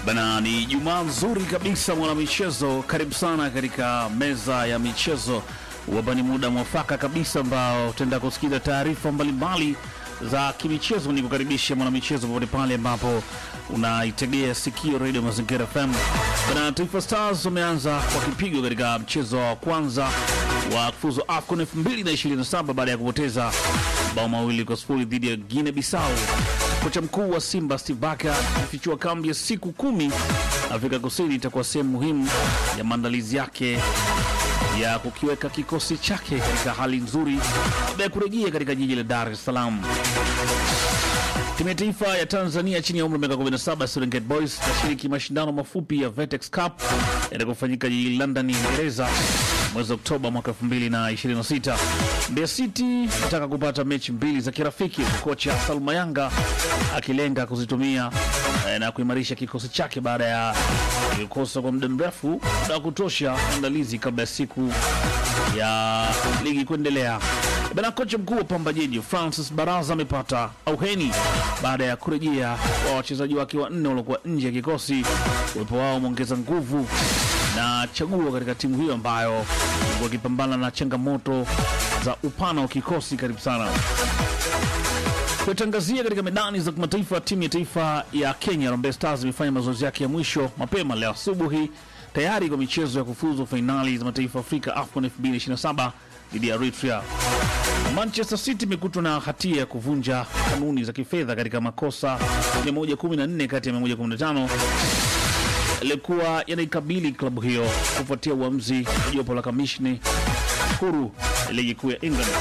Bana, ni Jumaa nzuri kabisa mwanamichezo, karibu sana katika meza ya michezo. Hapa ni muda mwafaka kabisa ambao tutaenda kusikiza taarifa mbalimbali za kimichezo. Ni kukaribisha mwanamichezo popote pale ambapo unaitegea sikio Radio Mazingira FM. Bana, Taifa Stars wameanza kwa kipigo katika mchezo wa kwanza wa kufuzu AFCON 2027 baada ya kupoteza bao mawili kwa sifuri dhidi ya Guinea Bissau. Kocha mkuu wa Simba Steve Barker amefichua kambi ya siku kumi Afrika Kusini itakuwa sehemu muhimu ya maandalizi yake ya kukiweka kikosi chake katika hali nzuri kabla ya kurejea katika jiji la Dar es Salaam. Timu ya taifa ya Tanzania chini ya umri wa miaka 17 Serengeti Boys itashiriki mashindano mafupi ya Vetex Cup yatakofanyika jijini London, Uingereza mwezi Oktoba mwaka 2026. Mbeya City nataka kupata mechi mbili za kirafiki, kocha Salma Yanga akilenga kuzitumia eh, na kuimarisha kikosi chake baada ya kukosa kwa muda mrefu muda wa kutosha maandalizi kabla ya siku ya ligi kuendelea. Bana, kocha mkuu wa Pamba Jiji Francis Baraza amepata auheni baada ya kurejea kwa wachezaji wake wanne waliokuwa nje ya kikosi. Uwepo wao umeongeza nguvu na chaguo katika timu hiyo ambayo ilikuwa ikipambana na changamoto za upana wa kikosi. Karibu sana kuitangazia katika medani za kimataifa. Timu ya taifa ya Kenya Harambee Stars imefanya mazoezi yake ya mwisho mapema leo asubuhi tayari kwa michezo ya kufuzu fainali za mataifa Afrika AFCON 2027 dhidi ya Eritrea. Manchester City imekutwa na hatia ya kuvunja kanuni za kifedha katika makosa 114 kati ya 115 yalikuwa yanaikabili klabu hiyo kufuatia uamuzi wa jopo la kamishni huru ya ligi kuu ya England.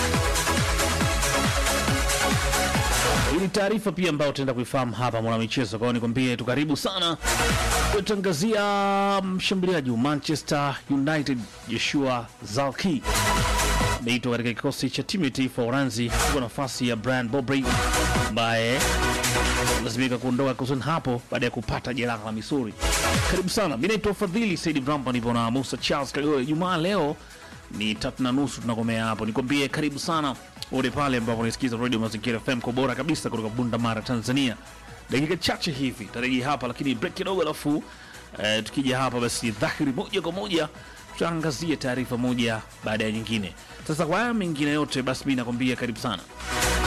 Hii ni taarifa pia ambayo tutaenda kuifahamu hapa mwanamichezo. Kwa hiyo nikwambie tu karibu sana kutangazia mshambuliaji wa Manchester United Joshua Zalki ameitwa katika kikosi cha timu ya taifa ya Uranzi kwa nafasi ya Brian Bobry ambaye lazimika kuondoka kusini hapo baada ya kupata jeraha la misuli. Karibu sana, mi naitwa Fadhili Saidi Brampa, nipo na Musa Charles Kagore. Jumaa leo ni tatu na nusu tunakomea hapo. Nikwambie karibu sana wote pale ambapo unasikiza Radio Mazingira FM kwa bora kabisa kutoka Bunda Mara, Tanzania. Dakika chache hivi tarejea hapa, lakini break kidogo, alafu eh, tukija hapa basi dhahiri moja kwa moja tutaangazia taarifa moja baada ya nyingine. Sasa kwa haya mengine yote, basi mi nakwambia karibu sana.